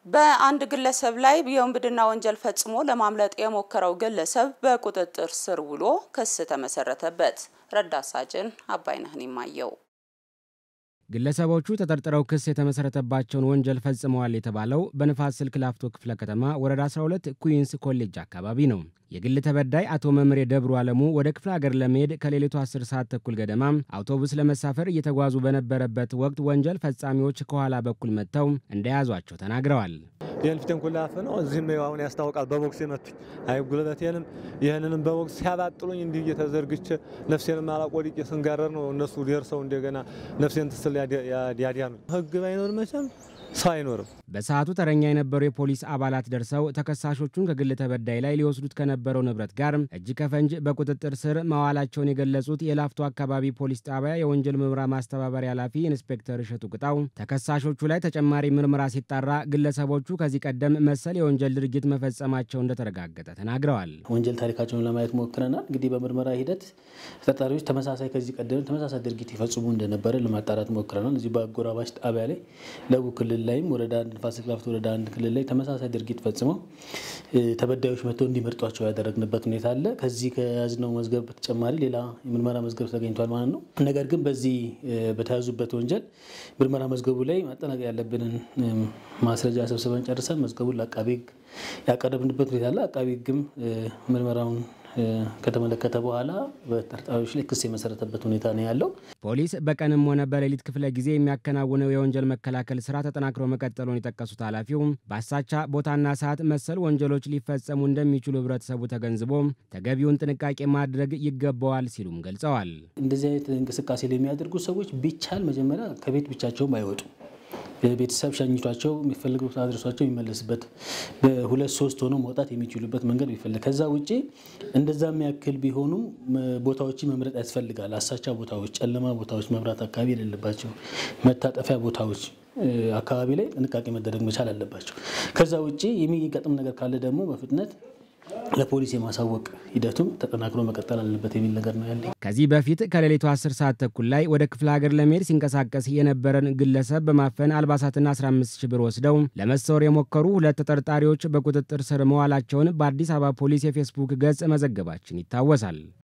በአንድ ግለሰብ ላይ የውንብድና ወንጀል ፈጽሞ ለማምለጥ የሞከረው ግለሰብ በቁጥጥር ስር ውሎ ክስ ተመሰረተበት። ረዳት ሳጅን አባይነህን ይማየው ግለሰቦቹ ተጠርጥረው ክስ የተመሰረተባቸውን ወንጀል ፈጽመዋል የተባለው በንፋስ ስልክ ላፍቶ ክፍለ ከተማ ወረዳ 12 ኩዊንስ ኮሌጅ አካባቢ ነው። የግል ተበዳይ አቶ መምሬ ደብሩ አለሙ ወደ ክፍለ ሀገር ለመሄድ ከሌሊቱ 10 ሰዓት ተኩል ገደማ አውቶቡስ ለመሳፈር እየተጓዙ በነበረበት ወቅት ወንጀል ፈጻሚዎች ከኋላ በኩል መጥተው እንደያዟቸው ተናግረዋል። ይህን ፊትን ኩላፍ ነው። እዚህም አሁን ያስታውቃል። በቦክስ የመቱኝ አይ ጉልበቴንም ይህንንም በቦክስ ሲያባጥሉኝ እንዲህ እየተዘርግቼ ነፍሴንም አላቆድቄ ስንጋረር ነው እነሱ ደርሰው እንደገና ነፍሴን ትስል ያዲያኑ ህግ ባይኖር መቼም ሰው አይኖርም። በሰዓቱ ተረኛ የነበሩ የፖሊስ አባላት ደርሰው ተከሳሾቹን ከግል ተበዳይ ላይ ሊወስዱት ከነበረው ንብረት ጋር እጅ ከፈንጅ በቁጥጥር ስር መዋላቸውን የገለጹት የላፍቶ አካባቢ ፖሊስ ጣቢያ የወንጀል ምርመራ ማስተባበሪያ ኃላፊ ኢንስፔክተር እሸቱ ቅጣው ተከሳሾቹ ላይ ተጨማሪ ምርመራ ሲጣራ ግለሰቦቹ ከዚህ ቀደም መሰል የወንጀል ድርጊት መፈጸማቸው እንደተረጋገጠ ተናግረዋል። ወንጀል ታሪካቸውን ለማየት ሞክረናል። እንግዲህ በምርመራ ሂደት ተጠርጣሪዎች ተመሳሳይ ከዚህ ቀደም ተመሳሳይ ድርጊት ይፈጽሙ እንደነበረ ለማጣራት ሞክረናል። እዚህ በአጎራባች ጣቢያ ላይ ለቡ ክልል ላይም ወረዳ አንድ ንፋስ ስልክ ላፍቶ ወረዳ አንድ ክልል ላይ ተመሳሳይ ድርጊት ፈጽመው ተበዳዮች መጥተው እንዲመርጧቸው ያደረግንበት ሁኔታ አለ። ከዚህ ከያዝነው መዝገብ በተጨማሪ ሌላ የምርመራ መዝገብ ተገኝቷል ማለት ነው። ነገር ግን በዚህ በተያዙበት ወንጀል ምርመራ መዝገቡ ላይ ማጠናቀቅ ያለብንን ማስረጃ ሰብስበን ጨርሰን መዝገቡን ለአቃቤ ሕግ ያቀረብንበት ሁኔታ አለ። አቃቤ ሕግም ምርመራውን ከተመለከተ በኋላ በተጠርጣሪዎች ላይ ክስ የመሰረተበት ሁኔታ ነው ያለው። ፖሊስ በቀንም ሆነ በሌሊት ክፍለ ጊዜ የሚያከናውነው የወንጀል መከላከል ስራ ተጠናክሮ መቀጠሉን የጠቀሱት ኃላፊው በአሳቻ ቦታና ሰዓት መሰል ወንጀሎች ሊፈጸሙ እንደሚችሉ ህብረተሰቡ ተገንዝቦ ተገቢውን ጥንቃቄ ማድረግ ይገባዋል ሲሉም ገልጸዋል። እንደዚህ አይነት እንቅስቃሴ ላይ የሚያደርጉ ሰዎች ቢቻል መጀመሪያ ከቤት ብቻቸውም አይወጡም። ቤተሰብ ሸኝቷቸው የሚፈልጉት አድረሷቸው የሚመለስበት በሁለት ሶስት ሆኖ መውጣት የሚችሉበት መንገድ ቢፈልግ ከዛ ውጭ እንደዛ የሚያክል ቢሆኑም ቦታዎችን መምረጥ ያስፈልጋል። አሳቻ ቦታዎች፣ ጨለማ ቦታዎች፣ መብራት አካባቢ የሌለባቸው መታጠፊያ ቦታዎች አካባቢ ላይ ጥንቃቄ መደረግ መቻል አለባቸው። ከዛ ውጭ የሚገጥም ነገር ካለ ደግሞ በፍጥነት ለፖሊስ የማሳወቅ ሂደቱም ተጠናክሮ መቀጠል አለበት የሚል ነገር ነው ያለኝ። ከዚህ በፊት ከሌሊቱ 10 ሰዓት ተኩል ላይ ወደ ክፍለ ሀገር ለመሄድ ሲንቀሳቀስ የነበረን ግለሰብ በማፈን አልባሳትና 15 ሺህ ብር ወስደው ለመሰወር የሞከሩ ሁለት ተጠርጣሪዎች በቁጥጥር ስር መዋላቸውን በአዲስ አበባ ፖሊስ የፌስቡክ ገጽ መዘገባችን ይታወሳል።